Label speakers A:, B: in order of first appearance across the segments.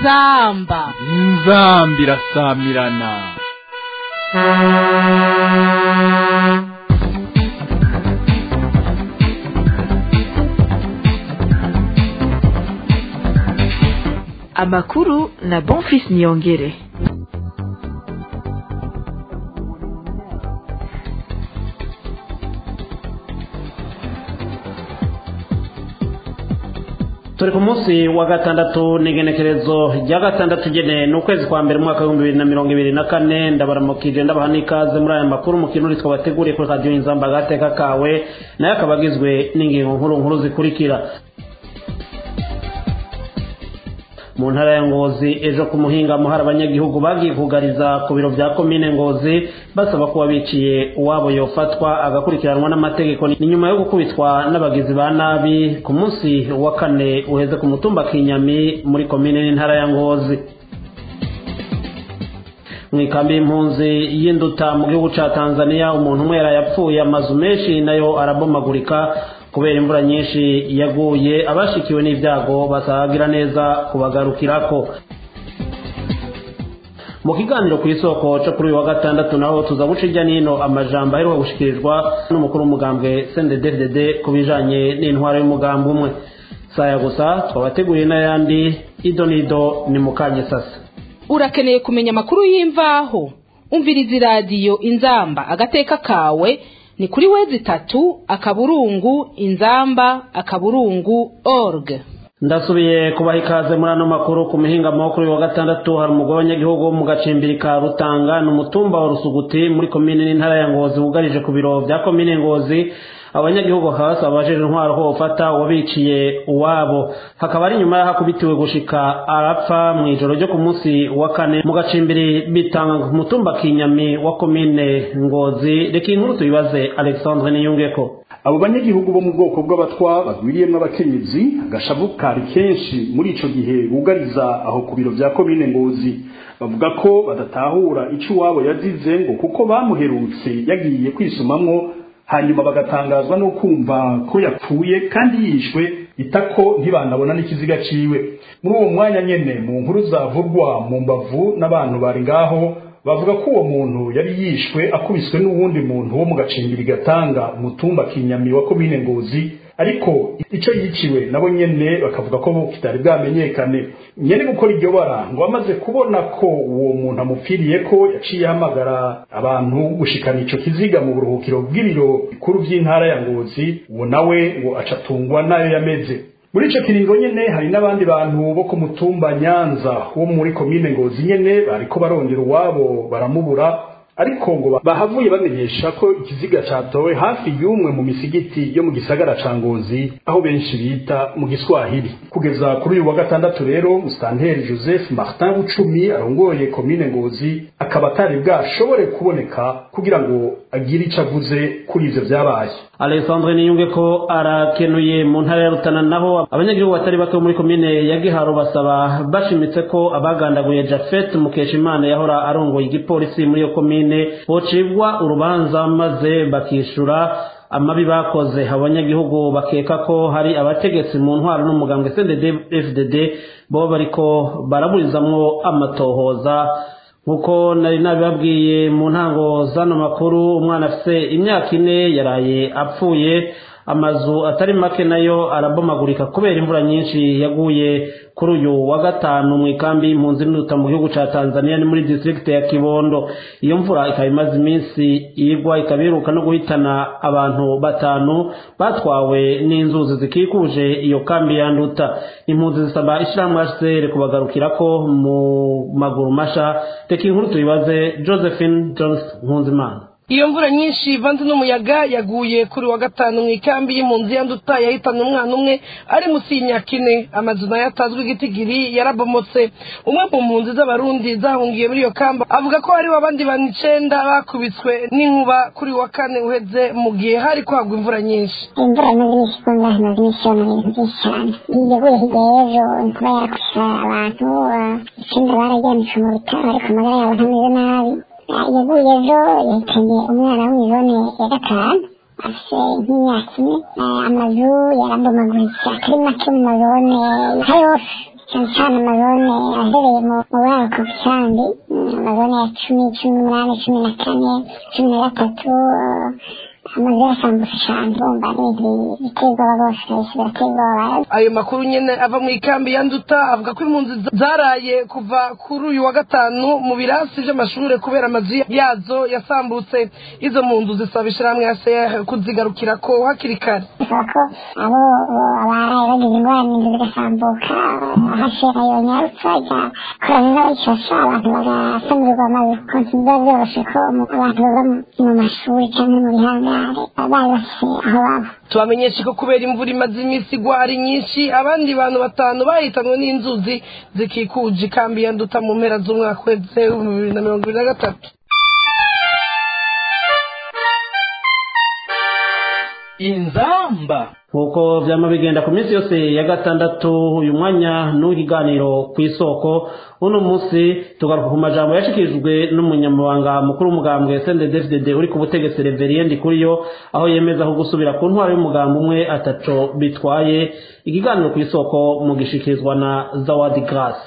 A: inzamba
B: inzamba irasamirana
C: amakuru na bonfis niyongere
D: turi ku munsi wa gatandatu n'igenekerezo rya gatandatu ugene ni ukwezi kwa mbere umwaka w'ibihumbi bibiri na mirongo ibiri na kane ndabaramukije ndabaha n'ikaze muri aya makuru mu kintu twabateguriye kuri radiyo inzamba agateka kawe nayo akaba agizwe n'ingingo nkuru nkuru zikurikira mu ntara ya ngozi ejo ku muhingamo hari abanyagihugu bagiye kugariza ku biro bya komine ngozi basaba kuba biciye uwabo yofatwa agakurikiranwa n'amategeko ni nyuma yo gukubitwa n'abagizi ba nabi ku munsi wa kane uheze ku mutumba kinyami muri komine n'intara ya ngozi mu ikambi y'impunzi y'induta mu gihugu cya tanzania umuntu umwe yarayapfuye amazu menshi nayo arabomagurika kubera imvura nyinshi yaguye abashikiwe n'ibyago basagira neza kubagarukirako mu kiganiro ku isoko cyo kuri uyu wa gatandatu naho tuza guca ijya n'ino amajambo aheruka gushikirizwa n'umukuru w'umugambwe sendededede ku bijanye n'intwaro y'umugambi umwe saya gusa twabateguriye n'ayandi ido n'ido ni mukanye sasa
A: urakeneye kumenya amakuru y'imvaho umviriza iradiyo inzamba agateka kawe ni kuri wezi itatu akaburungu inzamba akaburungu org
D: ndasubiye kubaha ikaze muri ano makuru ku mihingamo kuri wa gatandatu hari umugore w'abanyagihugu wo mu gacimbiri ka rutanga ni umutumba wa rusuguti muri komine n'intara ya ngozi wugarije ku biro bya komine ngozi abanyagihugu bakaba basaba abajeje intwaro ko bafata uwabiciye uwabo hakaba ari nyuma y'ahakubitiwe gushika arapfa mu ijoro ryo ku munsi wa kane mu gacimbiri bitanga ku mutumba kinyami wa komine ngozi reka inkuru tuyibaze alexandre niyungeko
E: abo banyagihugu bo mu bwoko bw'abatwa bagwiriyemo abakenyezi agashavu kari kenshi muri ico gihe bugariza aho ku biro vya komine ngozi bavuga ko badatahura ico iwabo yazize ngo kuko bamuherutse yagiye kwisumamwo hanyuma bagatangazwa no kumva ko yapfuye kandi yishwe itako ntibanabona n'ikiziga ciwe muri uwo mwanya nyene mu nkuru zavugwa mu mbavu n'abantu bari ngaho bavuga ko uwo muntu yari yishwe akubiswe n'uwundi muntu wo mu gacimbiri gatanga umutumba kinyami wa komine ngozi ariko ico yiciwe nabo nyene bakavuga ko kitari bwamenyekane nyene gukora iryo bara ngo amaze kubona ko uwo muntu amupfiriye ko yaciye ahamagara abantu gushikana ico kiziga mu buruhukiro bw'ibiro bikuru vy'intara ya ngozi uwo nawe ngo acatungwa nayo yameze muri ico kiringo nyene hari n'abandi bantu bo ku mutumba nyanza wo muri komine ngozi nyene bariko barondera uwabo baramubura ariko ngo bahavuye bamenyesha ko ikiziga catowe hafi y'umwe mu misigiti yo mu gisagara ca ngozi aho benshi bita mu giswahili kugeza kuri uyu wa gatandatu rero musitanteri joseph martin bucumi arongoye komine ngozi akaba atari bwashobore kuboneka kugira ngo agire ico avuze kuri ivyo vyabaye
D: alexandre niyunge ko arakenuye mu ntara ya rutana naho abanyagihugu batari bake muri komine ya giharo basaba bashimitse ko abagandaguye jafet mukeshimana yahora arongoye igipolisi muri iyo komine bocibwa urubanza maze bakishura amabi bakoze abanyagihugu bakeka ko hari abategetsi mu ntwaro n'umugambwe cdd fdd bo bariko baraburizamwo amatohoza nkuko nari nabibabwiye mu ntango z'ano makuru umwana afite imyaka ine yaraye apfuye amazu atari make nayo arabomagurika kubera imvura nyinshi yaguye kuri uyu wa gatanu mu ikambi y'impunzi n'uruta mu gihugu cya tanzania ni muri district ya kibondo iyo mvura ikaba imaze iminsi igwa ikaba iheruka no guhitana abantu batanu batwawe n'inzuzi zikikuje iyo kambi ya nduta impunzi zisaba ishyirahamwe hcr kubagarukirako mu maguru masha reka inkuru tuyibaze josephine jones nkunzimana
F: iyo mvura nyinshi ivanze n'umuyaga yaguye kuri wa gatanu mu ikambi y'impunzi ya nduta yahitanye umwana umwe ari munsi y'imyaka ine amazu nayo atazwi igitigiri yarabomotse umwe mu mpunzi z'abarundi zahungiye muri iyo kamba avuga ko hariho abandi bantu icenda bakubiswe n'inkuba kuri wa kane uheze mu gihe hari kwagwa imvura nyinshi
G: imvura imaze iminsi ikunda imaze iminsi yona ibintu byinshi cyane yaguye hirya y'ejo inkuba yarakubise abantu icenda bararyamishwe mu bitaro ariko amagara yabo ntameze nabi yaguye ejo yahitanye umwana w'imizone ya gatanu afite nk'imyaka ine amazu yarabomaguritse atari make mu mazone nka yose cyane cyane amazone ahereye mu buraruko bw'icandi amazone ya cumi cumi n'umunani cumi na kane cumi na gatatu amazu yarasambutse cyane bumva ari ibintu biteye ubwoba rwose kabisa birateye ubwoba
F: ayo makuru nyene ava mu ikambi ya nduta avuga ko impunzi zaraye kuva kuri uyu wa gatanu mu birasi vy'amashure kubera amazu yazo yasambutse izo mpunzi zisaba ishirahamwe ya seya kuzigarukira ko hakiri kare
G: bisaba ko abo abaraye bagize ingorane inzu zigasambuka hashera yonyarutsa igakorana n'abayifasha abantu bagasamurirwa amazu konti biba vyoroshe ko abantu baba mu mashuri canke mu bihangare bari bafise aho baba
F: tubamenyeshe ko kubera imvura imaze iminsi igwa ari nyinshi abandi bantu batanu bahitanwe n'inzuzi zikikuje ikambi ya nduta mu mpera z'umwaka uheze w'ibihumbi bibiri na mirongo ibiri na gatatu
B: inzamba
D: nk'uko byama bigenda ku minsi yose ya gatandatu uyu mwanya n'uw'ikiganiro ku isoko uno munsi tugaruka ku majambo yashikirijwe n'umunyamabanga mukuru w'umugambwe sndfdd uri ku butegetsi reveriendi kuri yo aho yemeza ko gusubira ku ntwaro y'umugambi umwe ataco bitwaye ikiganiro ku isoko mu gishikirizwa na zawadi grace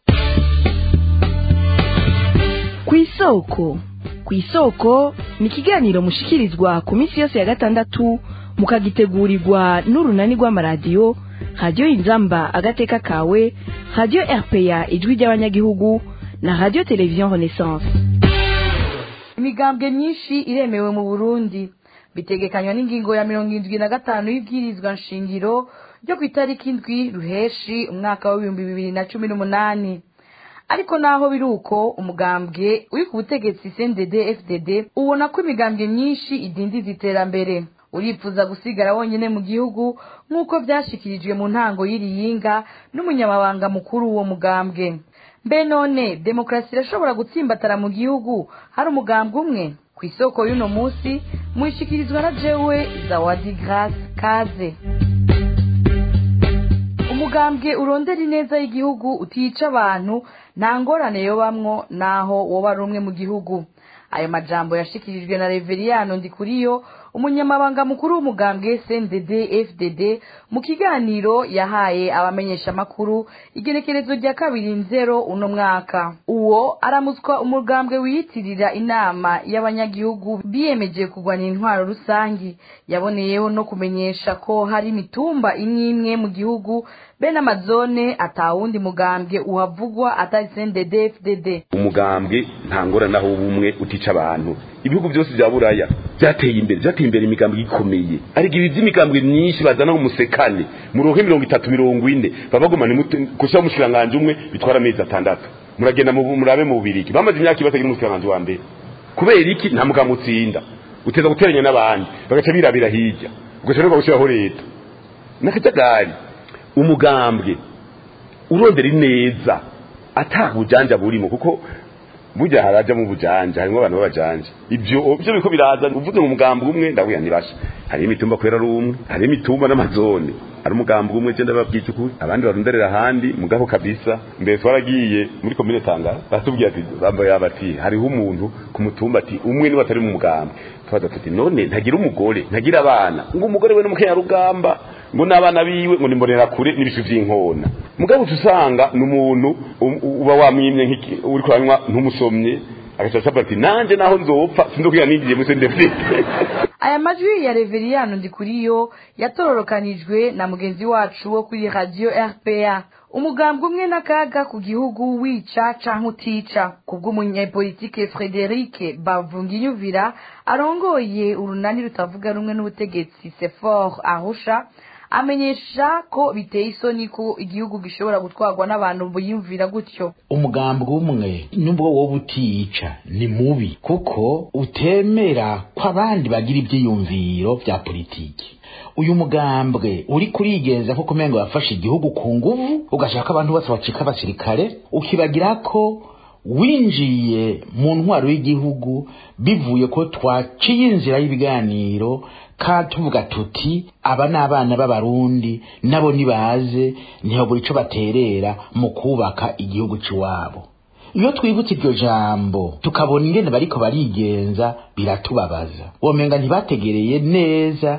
C: ku isoko ku isoko ni ikiganiro mushikirizwa ku minsi yose ya gatandatu mukagitegurirwa n'urunani rw'amaradiyo radiyo inzamba agateka kawe radiyo rpa ijwi ry'abanyagihugu na radiyo televiziyo renaissance imigambwe myinshi iremewe mu burundi bitegekanywa n'ingingo ya mirongo irindwi na gatanu y'ibwirizwa nshingiro ryo ku itariki indwi ruheshi umwaka w'ibihumbi bibiri na cumi n'umunani ariko naho biri uko umugambwe uri ku butegetsi cndd fdd ubona ko imigambwe myinshi idindiza iterambere urifuza gusigara wonyine mu gihugu nk'uko byashyikirijwe mu ntango y'iriyinga n'umunyamabanga mukuru w'uwo mugambwe mbe none demokarasi irashobora gutsimbatara mu gihugu hari umugambwe umwe ku isoko y'uno munsi muyishyikirizwa na jewe zawadi grace kaze umugambwe urondera ineza y'igihugu utica abantu nta ngorane yobamwo naho woba ari umwe mu gihugu ayo majambo yashikirijwe na reveriyano ndikuriyo umunyamabanga mukuru w'umugambwe cndd fdd mu kiganiro yahaye abamenyeshamakuru igenekerezo rya kabiri nzero uno mwaka uwo aramutswa umugambwe wiyitirira inama y'abanyagihugu biyemeje kurwanya intwaro rusangi yaboneyeho no kumenyesha ko hari imitumba imwe imwe mu gihugu bene amazone atawundi mugambwe uhavugwa atari cndd fdd
H: umugambwe nta ngorane aho ubumwe utica abantu ibihugu byose bya buraya byateye imbere byateye imbere imigambwe ikomeye ariko ibi by'imigambwe myinshi bazana umusekane muronke mirongo itatu mirongo ine baba bagumana gushyiraho umushikiranganji umwe bitwara amezi atandatu muragenda murabe mu bubirigi bamaze imyaka ibatagira umushikiranganji wa mbere kubera iki nta mugambwe utsinda uteza guteranya n'abandi bagaca birabira hirya ugaca no gushyiraho leta n'akajagari umugambwe urondera ineza atabujanja burimo kuko burya haraja mu bujanja harimo abantu b'abajanja ibyo byo biko biraza uvuze mu mugambo umwe ndabuya nibasha hari imitumba kwera ari umwe hari imitumba n'amazone hari umugambo umwe genda babwica ukuri abandi barunderera ahandi mugabo kabisa mbere twaragiye muri komine tangara batubwiye ati bambaye bati hariho umuntu ku mutumba ati umwe niba atari mu mugambo twaza tuti none ntagira umugore ntagira abana ngo umugore we n'umukenyarugamba ngo n'abana biwe ngo nimbonera kure n'ibishu vy'inkona mugabo usanga ni umuntu uba wamwimye nk'iki uri kuranywa ntumusomye agaca asaba ati nanje naho nzopfa sinzokwiga ninjiye muri sendefite
C: aya majwi ya reveriyano ndikuriyo yatororokanijwe na mugenzi wacu wo kuri radiyo rpa umugambwe umwe n'akaga ku gihugu wica canke utica kubw'umunyepolitike frederic bavunginyuvira arongoye urunani rutavuga rumwe n'ubutegetsi sefor arusha amenyesha ko biteye isoni ko igihugu gishobora gutwarwa n'abantu biyumvira gutyo
I: umugambwe umwe nubwo wowe utica ni mubi kuko utemera ko abandi bagira ibyiyumviro bya politiki uyu mugambwe uri kurigenza nko kumengo wafashe igihugu ku nguvu ugashaka abantu bose bacika abasirikare ukibagira ko winjiye mu ntwaro y'igihugu bivuye ko twaciye inzira y'ibiganiro kandi tuvuga tuti aba ni abana b'abarundi nabo nibaze ntihagura icyo baterera mu kubaka igihugu cy'iwabo iyo twibutse iryo jambo tukabona ingene bariko barigenza biratubabaza womenga ntibategereye neza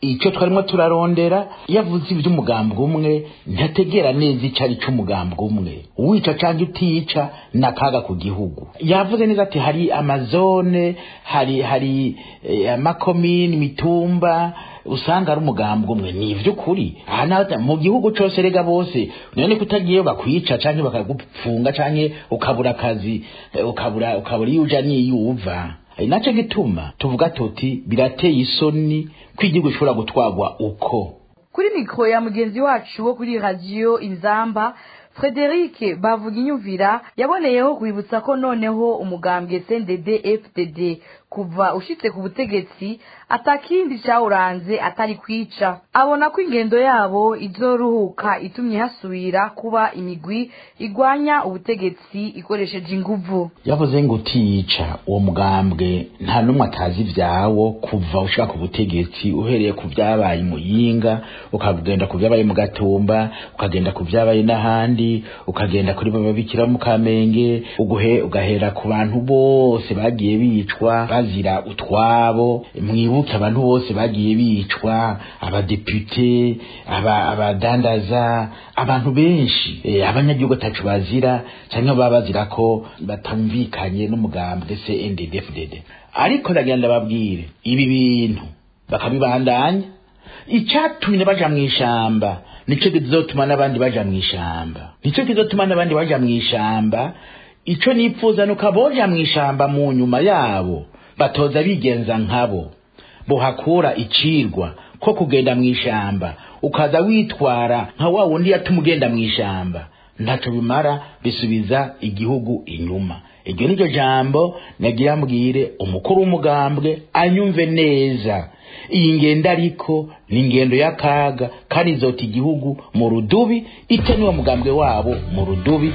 I: icyo twarimo turarondera iyo avuze iby'umugambi umwe ntategera neza icyo ari cy'umugambi umwe uwica cyangwa utica ni akaga ku gihugu yavuze neza ati hari amazone hari hari eh, amakomini imitumba usanga ari umugambi umwe ni iby'ukuri aha naho mu gihugu cyose rega bose none kutagiyeyo bakwica cyangwa bakagupfunga cyangwa ukabura akazi eh, ukabura ukabura iyo uja n'iyo uva ari nacyo gituma tuvuga tuti birateye isoni ko igihugu gishobora gutwarwa uko
C: kuri mikoro ya mugenzi wacu wo kuri radiyo inzamba frederic bavuga inyumvira yaboneyeho kwibutsa ko noneho umugambwe cndd fdd kuva ushitse ku butegetsi atakindi cyawuranze atari kwica abona ko ingendo yabo izoruhuka itumye hasubira kuba imigwi igwanya ubutegetsi ikoresheje inguvu
I: yavuze ngo utiyica uwo mugambwe nta n'umwe atazi ibyawo kuva ushaka ubutegetsi uhereye ku byabaye i muyinga ukagenda ku byabaye mu gatumba ukagenda ku byabaye n'ahandi ukagenda kuri bababikira mu kamenge uguhe ugahera ku bantu bose bagiye bicwa bazira utwabo mwibuke abantu bose bagiye bicwa abadepute aba- abadandaza abantu benshi eh, abanyagihugu atacu bazira cyangwa baba bazira ko batumvikanye n'umugambwe se NDD-FDD ariko ndagenda babwire ibi bintu bakabibandanya icyatumye baja mu ishamba nico kizotuma n'abandi baja mu ishamba nico kizotuma n'abandi baja mu ishamba ico nipfuza nuko aboja mu ishamba mu nyuma yabo batoza bigenza nkabo bohakura icirwa ko kugenda mu ishamba ukaza witwara nka wa wundi yatuma ugenda mu ishamba ntaco bimara bisubiza igihugu inyuma iryo niryo jambo nagira mbwire umukuru w'umugambwe anyumve neza iyi ngendo ariko ni ingendo y'akaga kandi izota igihugu mu rudubi ite niwo mugambwe wabo mu rudubi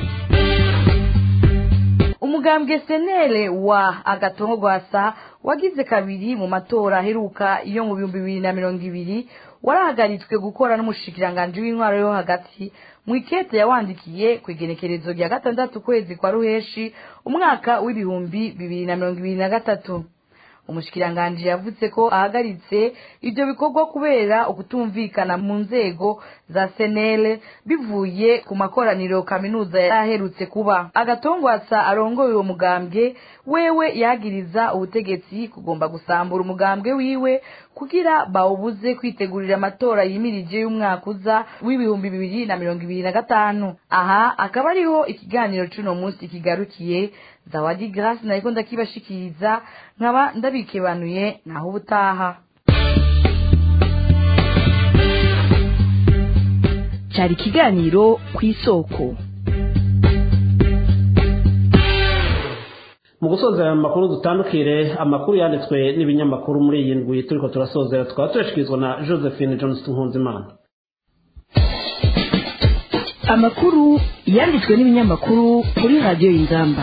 C: umugambwe senere wa agatongo rwasa wagize kabiri mu matora aheruka iyo mu bihumbi bibiri na mirongo ibiri warahagaritswe gukora n'umushikiranganji w'intwaro yo hagati mu ikete yawandikiye ku igenekerezo rya gatandatu ukwezi kwa ruheshi umwaka w'ibihumbi bibiri na mirongo ibiri na gatatu umushikiranganji yavuze ko ahagaritse ibyo bikorwa kubera ukutumvikana mu nzego za senere bivuye ku makoraniro kaminuza yaherutse kuba agatongwasa arongoye uwo mugambwe wewe yagiriza ubutegetsi kugomba gusambura umugambwe wiwe kugira bawubuze kwitegurira amatora yimirije y'umwaka uza w'ibihumbi bibiri na mirongo ibiri na gatanu aha akaba ariho ikiganiro c'uno munsi kigarukiye zawadi grace nariko ndakibashikiriza nkaba ndabikebanuye naho ubutaha
A: cyari ikiganiro ku isoko
D: mu gusoza aya makuru dutandukire amakuru yanditswe n'ibinyamakuru muri iyi ndwi turiko turasozera tukaba tuyashikirizwa na josephine johnston nkunzimana
A: amakuru yanditswe n'ibinyamakuru kuri radiyo y'ingamba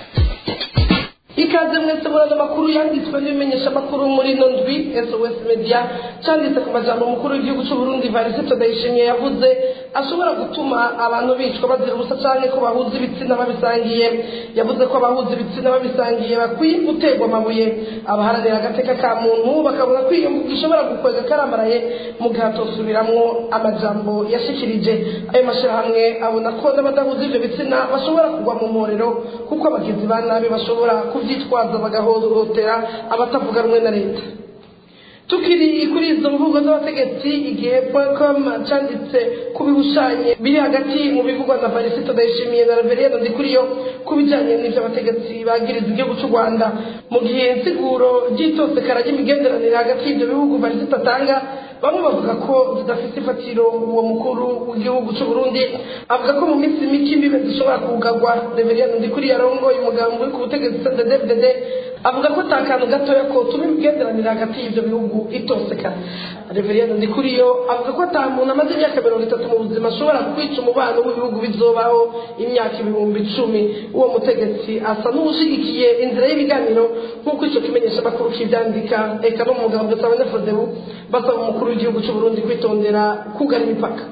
F: ikaze mwese muraza amakuru yanditswe n'ibimenyesha amakuru muri ino ndwi sos media cyanditse ku majambo umukuru w'igihugu cy'u burundi varisito ndayishimiye yavuze ashobora gutuma abantu bicwa bazira ubusa cyane ko bahuza ibitsina babisangiye yavuze ko abahuza ibitsina babisangiye bakwiye guterwa amabuye abaharanira agateka ka muntu bakabona ko iyo mvugo ishobora gukwega karambaraye mu gihe hatosubiramwo amajambo yashikirije ayo mashyirahamwe abona ko n'abadahuza ibyo bitsina bashobora kugwa mu mporero kuko abagizi ba nabi bashobora kubyitwaza bagahohotera abatavuga rumwe na leta tukiri kuri izo mvugo z'abategetsi igihe com cyanditse ku bihushanye biri hagati mu bivugwa na varisito ndayishimiye na reveriyendo ndikuriyo ku bijyanye n'ibyo abategetsi bagiriza igihugu cy'u rwanda mu gihe insiguro ry'itosekara ry'imigenderanire hagati y'ibyo bihugu varisito atanga bamwe bavuga ko zidafite ifatiro uwo mukuru w'igihugu cy'u burundi avuga ko mu minsi mike imbibe zishobora kugarwa reveriyendo ndikuriyo arongoye umugambi uri ku butegetsi cddfdd avuga ko ata kantu gatoya kotuma imigenderanire hagati y'ibyo bihugu itosekana reveriyendo ndikuriyo avuga ko ata muntu amaze imyaka mirongo itatu mu buzima ashobora kwica umubano w'ibihugu bizobaho imyaka ibihumbi icumi uwo mutegetsi asa n'uwushyigikiye inzira y'ibiganiro nk'uko icyo kimenyesha amakuru kibyandika eka no mu mugambi usaba nefodebu basaba umukuru w'igihugu cy'u burundi kwitondera kugana imipaka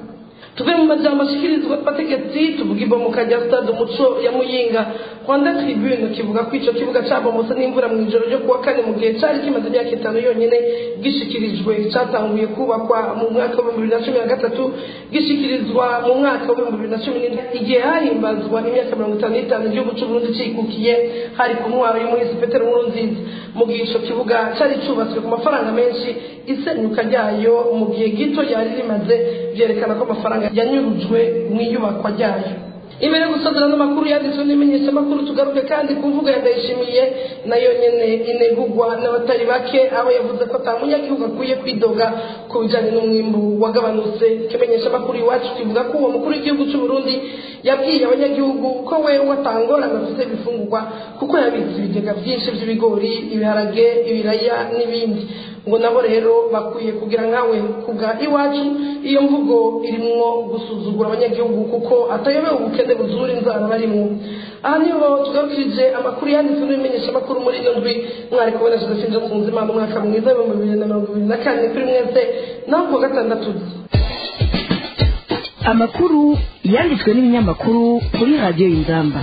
F: tuve mu majambo ashikirizwa abategetsi tuvuga ibomoka rya stade umuco ya muyinga rwanda tribune kivuga ko ico kibuga cabomotse n'imvura mu ijoro ryo kuwa kane mu gihe cari kimaze imyaka itanu yonyene gishikirijwe catanguye kubakwa mu mwaka w'ibihumbi bibiri na cumi na gatatu gishikirizwa mu mwaka w'ibihumbi bibiri na cumi n'indwi igihe hahimbazwa imyaka mirongo itanu n'itanu igihugu c'uburundi cikukiye hari ku ntwaro y'umuhisi petero nkurunziza mu gihe ico kibuga cari cubatswe ku mafaranga menshi isenyuka ryayo mu gihe gito yari rimaze vyerekana ko amafaranga yanyurujwe mu iyubakwa ryayo imbere yo gusozera n'amakuru yanditswe n'imenyeshamakuru tugaruke kandi ku mvugo ya ndayishimiye nayo nyene inegurwa n'abatari bake aho yavuze ko ata munyagihugu akwiye kwidoga ku bijanye n'umwimbu wagabanutse ikimenyeshamakuru iwacu kivuga ko uwo mukuru w'igihugu c'u Burundi yabwiye abanyagihugu ko wewe atangorana afite ibifungurwa kuko yabitse ibigega vyinshi vy'ibigori ibiharage ibiraya n'ibindi ngo nabo rero bakwiye kugira nkawe kuga iwacu iyo mvugo irimwo gusuzugura abanyagihugu kuko atayobewe ubukene buzura inzara barimwo aha niho tugarukirije amakuru yanditswe n'ibimenyesha amakuru muri ino ndwi mwari kubona josephine johnson imana umwaka mwiza w'ibihumbi bibiri na mirongo ibiri na kane kuri mwese naho kuwa gatandatu
C: amakuru yanditswe n'ibinyamakuru kuri radiyo y'ingamba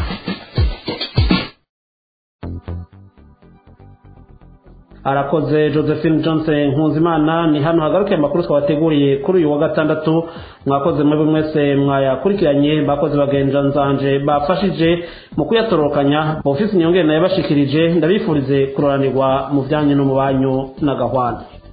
D: arakoze josephine johnson nkunzimana ni hano hagarukiye amakuru twabateguriye kuri uyu wa gatandatu mwakoze muri buri mwese mwayakurikiranye bakoze bagenja nzanje bafashije mu kuyatorokanya ofisi nyongere nayo bashikirije ndabifurize kuroranirwa mu byanyu no mu banyu n'agahwana